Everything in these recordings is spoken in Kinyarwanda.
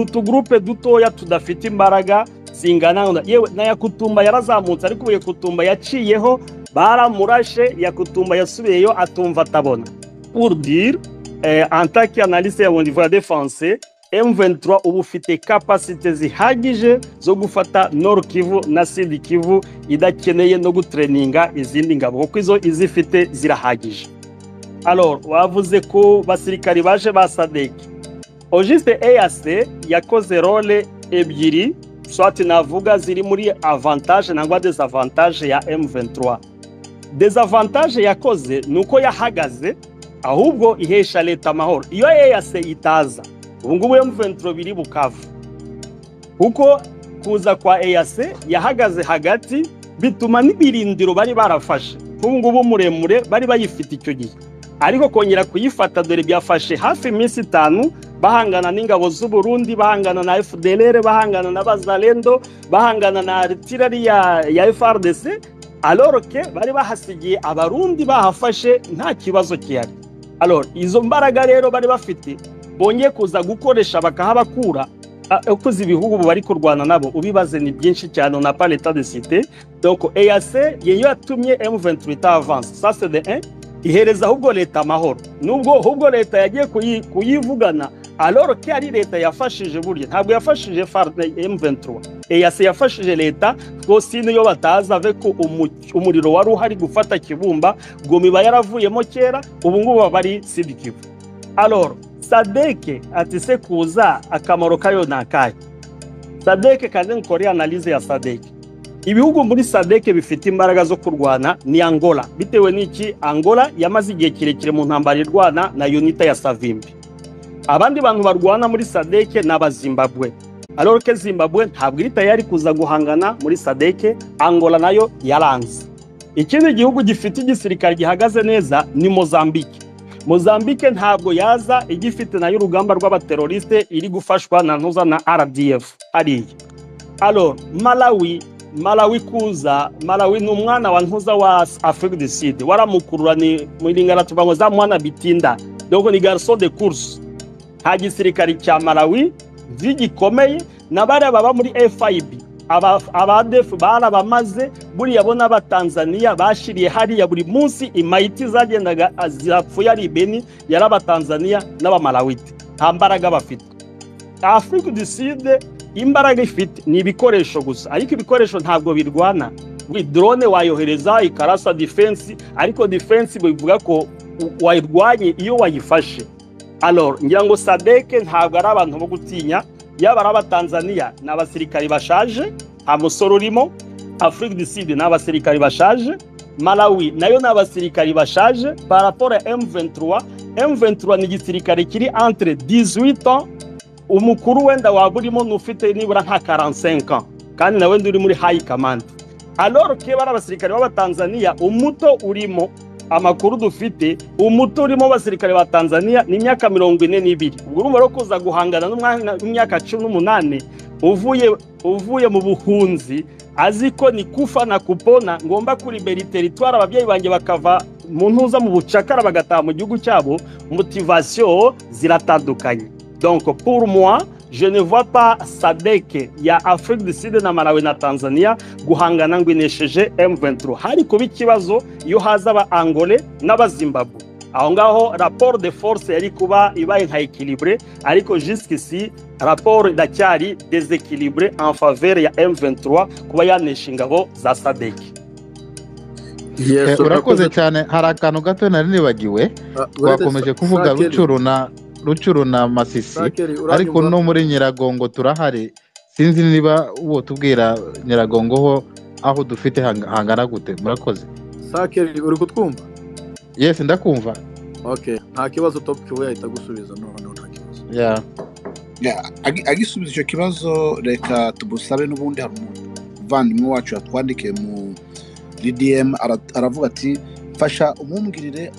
utugurupe dutoya tudafite imbaraga zingana yewe na yakutumba yarazamutse ariko ubu yakutumba yaciyeho baramurashe yakutumba yasubiyeyo atumva atabona urudiri antaki analise ya bondivuwa defanse M23 ubu ufite kapasite zihagije zo gufata Nord Kivu na Sud Kivu idakeneye no gutreninga izindi ngabo kuko izo izifite zirahagije alors wavuze ko basirikari baje ba SADC Ogiste EAC yakoze role ebyiri swati navuga ziri muri avantage nangwa desavantage ya M23 desavantage yakoze nuko yahagaze ahubwo ihesha leta amahoro iyo EAC itaza ubu ngubu M23 biri bukavu kuko kuza kwa EAC yahagaze hagati bituma n'ibirindiro bari barafashe nk'ubu ngubu muremure bari bayifite icyo gihe ariko kongera kuyifata dore byafashe hafi iminsi itanu bahangana n'ingabo z'u Burundi bahangana na FDLR bahangana na Bazalendo bahangana na artillery ya, ya FRDC aloroke bari bahasigiye abarundi bahafashe nta kibazo kihari alors izo mbaraga rero bari bafite bongeye kuza gukoresha bakahabakura ukoze ibihugu bari kurwana nabo ubibaze ni byinshi cyane on n'a pas l'état de cité donc EAC yeyo yatumye M23 avance ça c'est de 1 ihereza ahubwo leta amahoro nubwo ahubwo leta yagiye kuyivugana alors ko ari leta yafashije burya ntabwo yafashije M23 EAC yafashije leta rwose niyo bataza avec umuriro wari uhari gufata kibumba gomiba yaravuyemo kera ubu ngubu bari sidikivu alors sadeke ati se kuza akamaro kayo ni akahe sadeke kandi nkore analize ya sadeke ibihugu muri sadeke bifite imbaraga zo kurwana ni angola bitewe n'iki angola yamaze igihe kirekire mu ntambaro irwana na unita ya savimbi abandi bantu barwana muri sadeke ni abazimbabwe aroroke zimbabwe ntabwo iri tayari kuza guhangana muri sadeke angola nayo yaranze ikindi gihugu gifite igisirikare gihagaze neza ni mozambike mozambique ntabwo yaza igifite nayo urugamba rw'abateroriste iri gufashwa na ntuza na rdf hariya alo malawi malawi kuza malawi ni umwana wa ntuza wa afrique du sud waramukurura ni muringana tuvuga ngo za mwana bitinda dogo ni garçon de course nta gisirikare cya malawi gikomeye na bariya baba muri fib abadefu barabamaze buriya bo n'abatanzaniya bashiriye hariya buri munsi imayiti zagendaga zapfuye ari ibeni yari abatanzaniya n'abamarawiti nta mbaraga bafite afurika uduside imbaraga ifite ni ibikoresho gusa ariko ibikoresho ntabwo birwana buri dorone wayohereza ikarasa defense ariko defense bivuga ko wayirwanye iyo wayifashe alors ngira ngo sadeke ntabwo ari abantu bo gutinya yaba ari abatanzaniya ni abasirikari bashaje nta musoro urimo afurika du sud ni abasirikari bashaje malawi nayo ni abasirikari bashaje paraporo ya m23 m23 ni igisirikare kiri entre 18 ans umukuru wenda waba urimo n'ufite nibura nka 45 ans kandi nawe ndi uri muri high command alors ke bari abasirikari b'abatanzaniya umuto urimo amakuru dufite umuto urimo abasirikare ba tanzania ni imyaka mirongo ine n'ibiri ubwo urumva rero kuza guhangana n'imyaka cumi n'umunani uvuye uvuye mu buhunzi azi ko ni kufa na kupona ngomba kuribera iteritwari ababyeyi banjye bakava mu ntuza mu bucakara bagataha mu gihugu cyabo motivasiyo ziratandukanye donc pour moi je ne vois pas sadeke ya afrique du sud na malawi na tanzania guhangana ngo inesheje m23 hari kuba ikibazo iyo haza aba angole n'abazimbabwe aho ngaho raporo de force yari kuba ibaye nka ekilibre ariko jusqu'ici raporo iracyari desekilibre en faveur ya m23 kuba yanesha ingabo za sadeke yes, urakoze cyane hari akantu gato nari nibagiwe twakomeje kuvuga rucuru na rucuru na masisi ariko no muri nyiragongo turahari sinzi niba uwo tubwira nyiragongo ho aho dufite hangana gute murakoze sakeri uri kutwumva yesi ndakumva nta kibazo topu kiwe yahita agusubiza noneho nta kibazo agisubiza icyo kibazo reka tugusabe n'ubundi hari umuvandimwe wacu yatwandikiye mu ddm aravuga ati fasha umwumwirire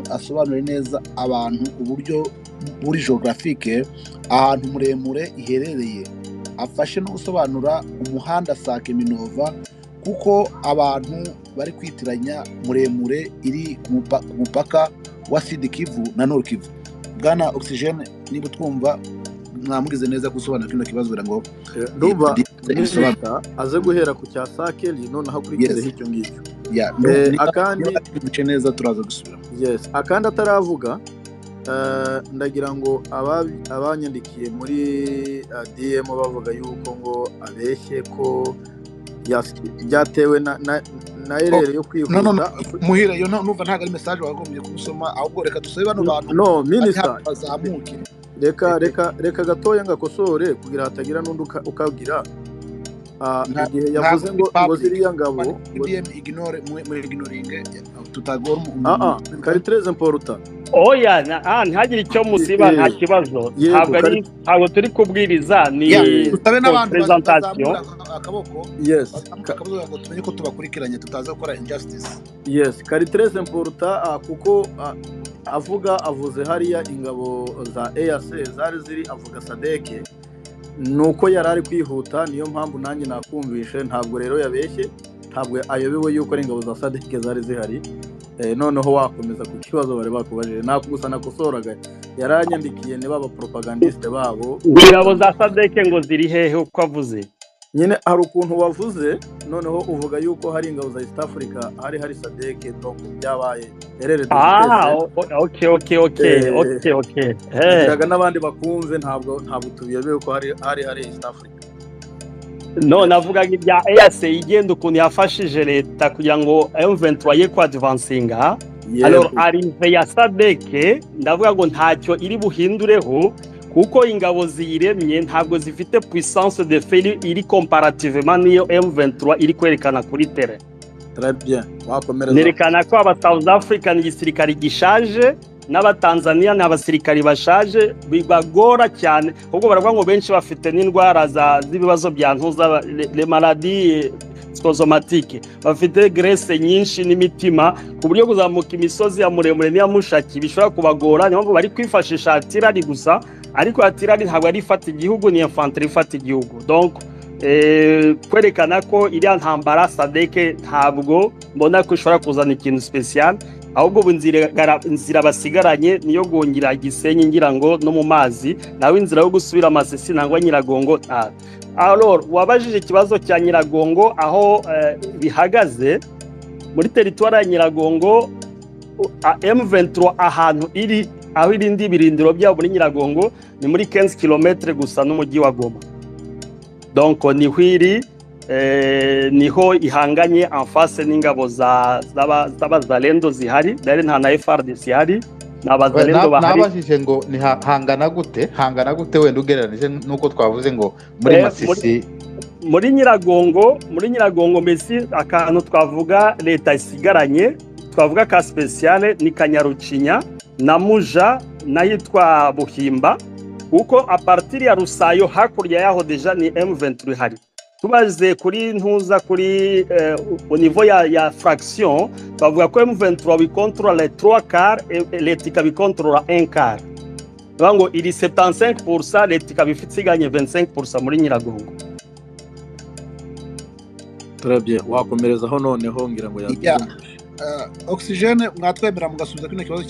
asobanure neza abantu uburyo buri geographique ahantu muremure iherereye afashe no gusobanura umuhanda sake minova kuko abantu bari kwitiranya muremure iri ku mupaka wa sidi kivu na nord kivu bwana oxygen niba utwumva mwamugize neza gusobanura kino kibazo kugira ngo ndumva nishita aze guhera ku cya sakeli noneho akurikizeho icyo ngicyo akandi duce neza turaza gusubira yes akandi ataravuga ndagira ngo abanyandikiye muri dm bavuga yuko ngo abeshye ko byatewe na erere yo kwihuta muhire yo numva ntabwo ari mesaje wagombye kubisoma ahubwo reka dusabe bano bantu no minisita reka reka reka gatoya ngakosore kugira hatagira n'undi ukagira igihe yavuze ngo ngo ziriya ngabo ignore muri ignoringe tutagora umuntu kari tereze mporuta oya ntihagire icyo musiba nta kibazo ntabwo turi kubwiriza ni presentation akaboko yes akabuza ngo tumenye ko tubakurikiranye tutaza gukora injustice yes kari tereze mporuta kuko avuga avuze hariya ingabo za EAC zari ziri avuga sadeke nuko yari ari kwihuta niyo mpamvu nanjye nakumvishe ntabwo rero yabeshye ntabwo ayobewe yuko ari ingabo za sadike zari zihari noneho wakomeza ku kibazo bari bakubajije ntabwo gusa nakosoraga yaranyandikiye ni baba propagandiste babo ingabo za sadeke ngo ziri hehe uko avuze nyine hari ukuntu wavuze noneho uvuga yuko hari ingabo za east africa hari hari sadeke donc byabaye erere dutekereza n'abandi bakumve ntabwo ntabwo tubiyobewe ko hari hari hari east africa none avugaga ibya ease igenda ukuntu yafashije leta kugira ngo emuventi ye kwadvansinga arive ya sadeke ndavuga ngo ntacyo iri buhindureho kuko ingabo ziyiremye ntabwo zifite puissance de feri iri comparativement niyo M23 iri kwerekana kuri tere nerekana ko aba South Africa ni igisirikare gishaje n'abatanzaniya ni abasirikari bashaje bibagora cyane ahubwo baravuga ngo benshi bafite n'indwara z'ibibazo bya ntuza le maladie sikozomatike bafite grese nyinshi n'imitima ku buryo kuzamuka imisozi ya muremure n'iya mushaki bishobora kubagora niyo mpamvu bari kwifashisha atirari gusa ariko atirari ntabwo ari ifata igihugu ni infantry ifata igihugu donc kwerekana ko iriya ntambara sadeke ntabwo mbona ko ishobora kuzana ikintu special ahubwo ubu inzira basigaranye niyo gongera gisenyi ngira ngo no mu mazi nawe inzira yo gusubira amasesi nangwa nyiragongo aroro wabajije ikibazo cya nyiragongo aho bihagaze muri teritwari ya nyiragongo M23 ahantu iri aho irindi birindiro byabo muri nyiragongo ni muri 15 kilometre gusa n'umujyi wa Goma donc ni hwiri niho ihanganye amfase n'ingabo z'abazalendo zihari dore nta na frdc ihari ni abazalendo bahari nabajije ngo ni hangana gute hangana gute wenda ugereranyije n'uko twavuze ngo muri masisi muri nyiragongo muri nyiragongo mbese akantu twavuga leta isigaranye twavuga ka sipesiyale ni kanyarucinya na muja n'ahitwa buhimba kuko aparitiri ya rusayo hakurya yaho deja ni M23 ihari tubaze kuri ntuza kuri au niveau ya ya fraction bavuga ko M23 bikontorora 3 quart leta ikabikontorora 1 quart bivuga ngo iri 75% leta ikaba isiganye 25% muri nyiragongo turabye wakomerezaho noneho ngira ngo yatumije oxygene mwatwemera mugasubiza kino kibazo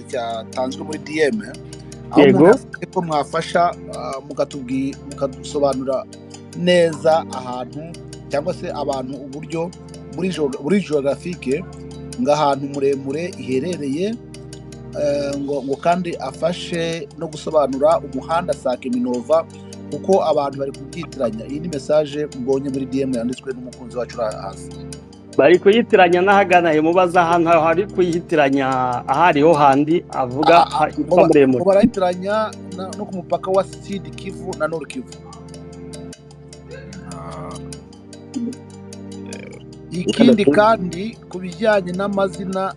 cyatanzwe muri dm aho umuntu mwafasha mukadusobanura neza ahantu cyangwa se abantu uburyo buri jorogafike ngo ahantu muremure iherereye ngo kandi afashe no gusobanura umuhanda sake minova kuko abantu bari kubyitiranya iyi ni mesaje mbonye muri dm yanditswe n'umukunzi wacu uri hasi bari kuyitiranya n'ahagana mubaza ahantu hari kuyitiranya aho ariho handi avuga muremure barayitiranya no ku mupaka wa sidi kivu na noru kivu ikindi kandi ku bijyanye n'amazina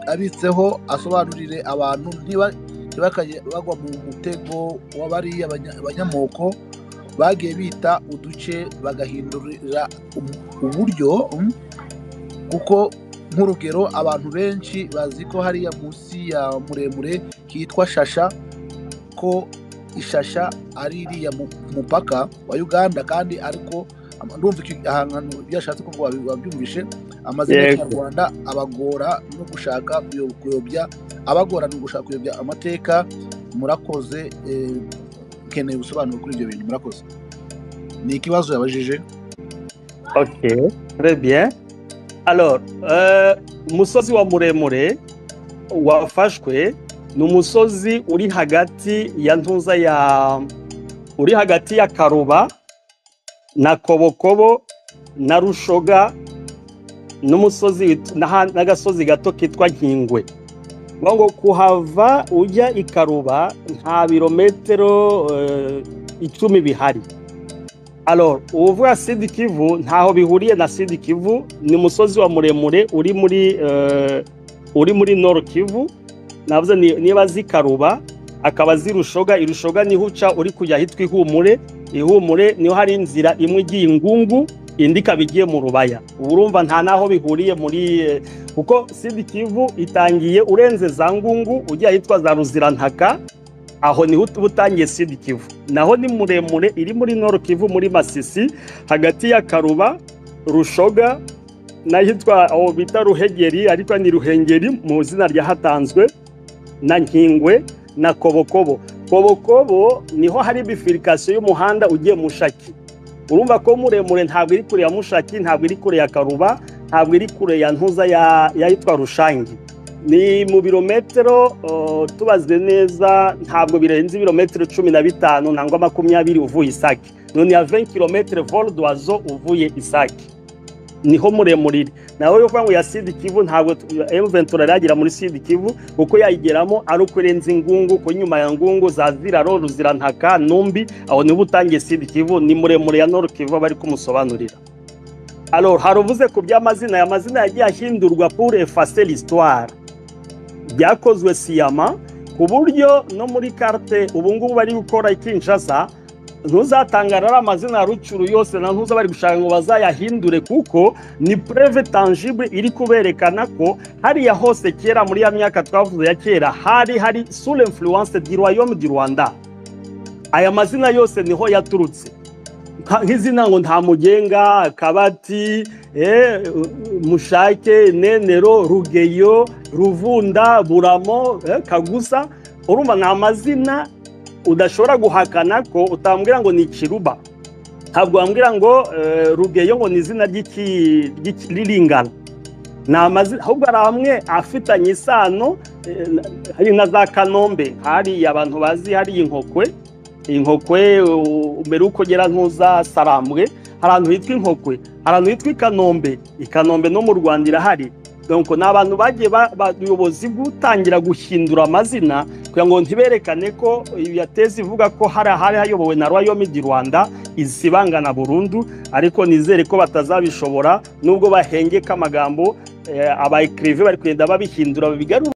abitseho asobanurire abantu ntibakajye bagwa mu mutego w'abariya abanyamoko bagiye bita uduce bagahindurira uburyo kuko nk'urugero abantu benshi bazi ko hariya munsi ya muremure hitwa shasha ko ishasha ari iriya mupaka wa uganda kandi ariko ndumva ahantu byashatse ko wabyumvishe amazina y'ikinyarwanda abagora no gushaka kuyobya abagora no gushaka kuyobya amateka murakoze ukeneye ubusobanuro kuri ibyo bintu murakoze ni ikibazo yabajije ok rebye alors umusozi wa muremure wafashwe ni umusozi uri hagati ya ntuza ya uri hagati ya karuba na kobokobo na rushoga n'umusozi n'agasozi gato kitwa nkingwe ngo kuhava ujya i karuba nta birometero icumi bihari uvuga sidi kivu ntaho bihuriye na sidi kivu ni umusozi wa muremure uri muri uri muri noro kivu navuze niba zikaruba akaba zirushoga irushoga niho uca uri kujya ahitwa ihumure ihumure niho hari inzira imwe igiye ingungu indi ikaba igiye mu rubaya urumva nta n'aho bihuriye muri kuko sidi kivu itangiye urenze za ngungu ujya ahitwa za ruzirantaka aho niho uba utangiye sidi kivu naho ni muremure iri muri noro kivu muri masisi hagati ya karuba rushoga n'ahitwa aho bita ruhegeri ariko ni ruhengeri mu izina ryahatanzwe na nkingwe na kobokobo kobokobo niho hari bifirikasiyo y'umuhanda ugiye mushaki urumva ko muremure ntabwo iri kure ya mushaki ntabwo iri kure ya karuba ntabwo iri kure ya ntuza yitwa rushangi ni mu birometero tubazwe neza ntabwo birenze ibirometero cumi na bitanu nangwa makumyabiri uvuye isake none ya veni kilometero voruduwazo uvuye isake niho muremure iri nawe uvuga ngo ya sidi kivu ntabwo emuventura yagera muri sidi kivu kuko yayigeramo ari uko irenze ingungu ku nyuma ya ngungu za ziraro ruzirantaka numbi aho niba utangiye sidi kivu ni muremure ya noro kivu bari kumusobanurira alo haruvuze ku by'amazina aya mazina yagiye ahindurwa pure efase lisitwara byakozwe siyama ku buryo no muri karte ubu ngubu bari gukora ikinshasa ntuzatangara ari amazina ya rucuru yose na ntuza bari gushaka ngo bazayahindure kuko ni pureve tangible iri kuberekana ko hariya hose kera muri ya myaka twavuze ya kera hari hari sure influence di royaume di rwanda aya mazina yose niho yaturutse nk'izina ngo nta mugenga kabati mushake nenero rugeyo ruvunda buramo kagusa urumva ni amazina udashobora guhakana ko utambwira ngo ni ikiruba ntabwo wambwira ngo rugeyo ngo ni izina ry'ikiririgana ni amazina ahubwo hari amwe afitanye isano hari na za kanombe hari abantu bazi hari inkokwe inkokwe mbere y'uko ugera ntuza sarambwe hari ahantu hitwa inkokwe hari ahantu hitwa ikanombe ikanombe no mu rwanda irahari ni abantu bagiye ubuyobozi bw'utangira guhindura amazina kugira ngo ntiberekane ko yateza ivuga ko hari ahari hayobowe na royaume di rwanda isibangana burundu ariko nizere ko batazabishobora nubwo bahengeka amagambo aba ekirive bari kugenda babihindura bigarura